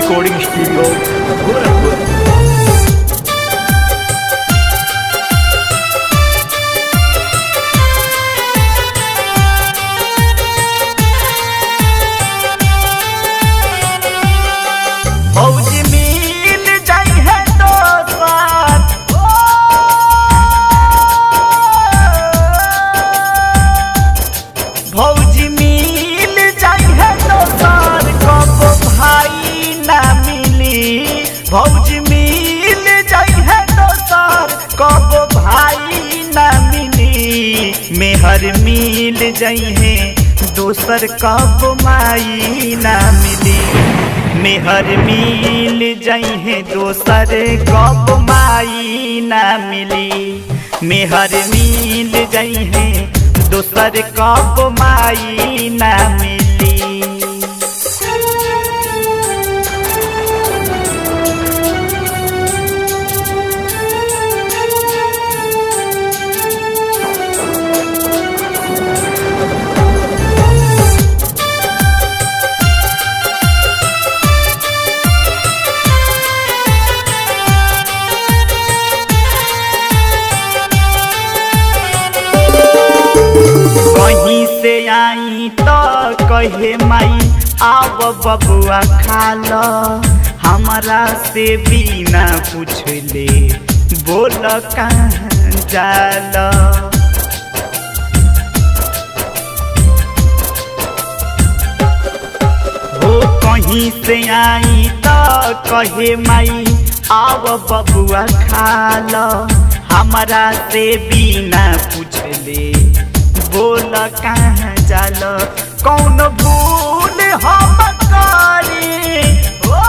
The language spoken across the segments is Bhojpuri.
रिकॉर्डिंग स्टूडियो गोरखपुर फौजी मिल जाई है दोस्त फौजी मिल जाई है दोस्त कब भाई ना मिली फौजी मिल जाई है दोस्त कब भाई ना मिली मेहर मिल जाई है दोसर कब माई ना मिली मेहर मिल जाई है दोसर कब माई ना मिली मेहर मिल जाई है दोसर कब माई ना मिली कहीं से आई तो कहे माई आव बबुआ खा लो हमारा से बिना पूछले बोल कहाँ जाल हो कहीं से आई तो कहे माई आव बबुआ खा लो हमारा से बिना पूछले बोल कहाँ जाल कौन भूल हम करी ओ,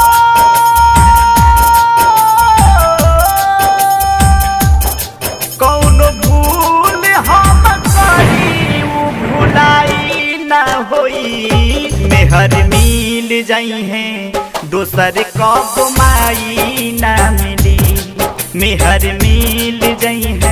कौन भूल हम करी उ भुलाई न होई मेहर मिल जाई है दोसर कब माई ना मिली मेहर मिल जाई है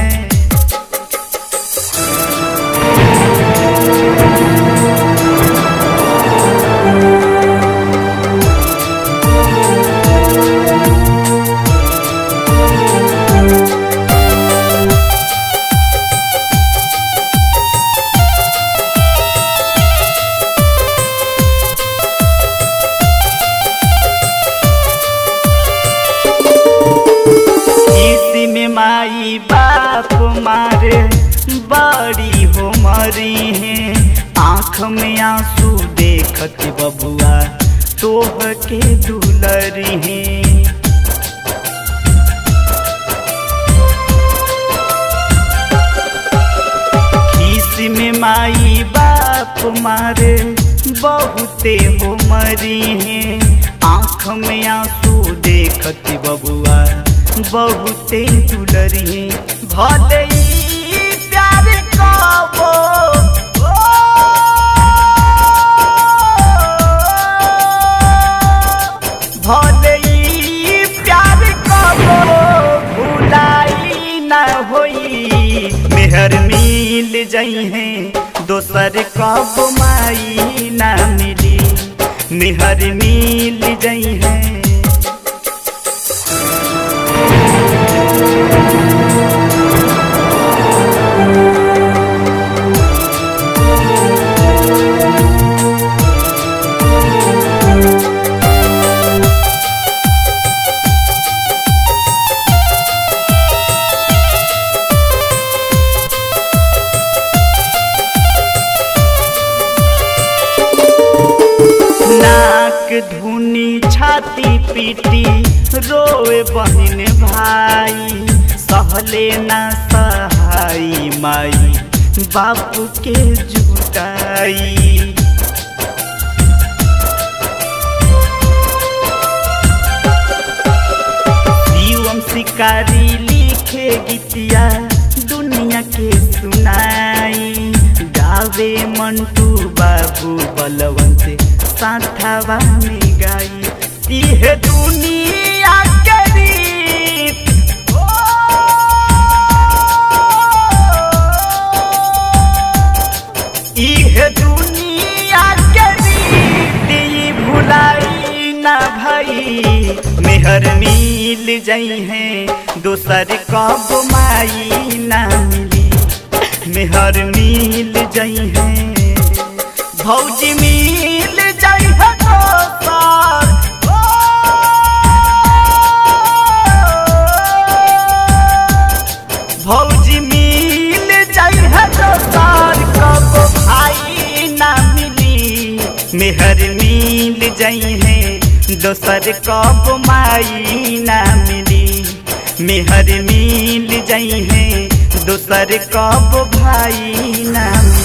इसी में माई बाप मारे बड़ी हो मरी है आँख में आंसू देखत बबुआ तोह के दुलरी है खीस में माई बाप मारे बहुते हो मरी है आँख में आंसू देखत बबुआ बहुते दुलरी भले ही प्यार कबो भले ही प्यार कबो भुलाई न होई मेहर मिल जाई है दोसर कब माई ना मिली मेहर मिल जाई है नाक धुनी छाती पीटी रोए बहन भाई सहले ना सहाई माई बापू के जुटाई शिवम शिकारी लिखे गीतिया दुनिया के सुनाई गावे मंटू बाबू बलवंत साथावा में गाई इहे दुनिया के रीत ओ, इहे दुनिया के रीत ई भुलाई ना भई मेहर मिल जाई है दोसर कब माई ना मिली मेहर मिल जाई है भौजी मिल जाई है दोसर भौजी मिल जाई है दोसर कब भाई ना मिली मेहर मिल जाई है दोसर कब माई ना मिली मेहर मिल जाई है दोसर कब भाई ना मिली